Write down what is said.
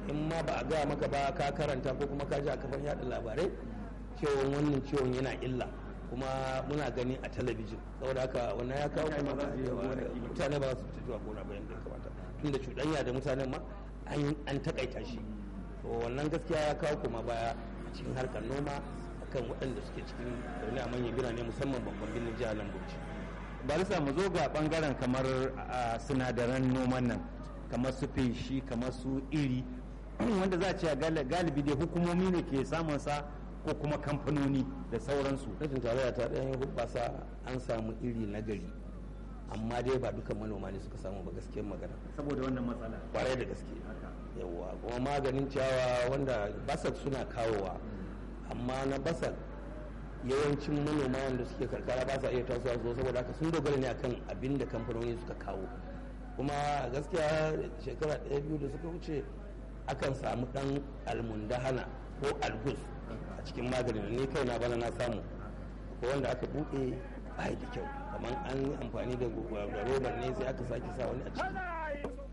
in ma ba a gaya maka ba ka karanta ko kuma ka ji a kafar yada labarai cewa wannan ciwon yana illa kuma muna gani a talabijin saboda haka wannan ya kawo kuma mutane ba su fita zuwa gona bayan da ya kamata tunda cuɗanya da mutanen ma an takaita shi to wannan gaskiya ya kawo kuma baya a cikin harkar noma akan waɗanda suke cikin zaune a manyan birane musamman babban birnin jihar nan Bauchi barisa mu zo ga bangaren kamar sinadaran noman nan kamar su feshi kamar su iri wanda za a ce galibi dai hukumomi ne ke samun sa ko kuma kamfanoni da sauransu rashin tarayya ta ɗayan hubbasa an samu iri na gari amma dai ba dukan manoma ne suka samu ba gaskiyar magana saboda wannan matsala kwarai da gaske yawa kuma maganin ciyawa wanda basak suna kawowa amma na basak yawancin manoma wanda suke karkara ba sa iya tasowa su saboda haka sun dogara ne akan abin da kamfanoni suka kawo kuma gaskiya shekara ɗaya biyu da suka wuce akan samu ɗan almundahana ko algus a cikin maganin ni kai na bana na samu ko wanda aka buɗe ba da kyau kamar an yi amfani da robar ne sai aka sake sa wani a ciki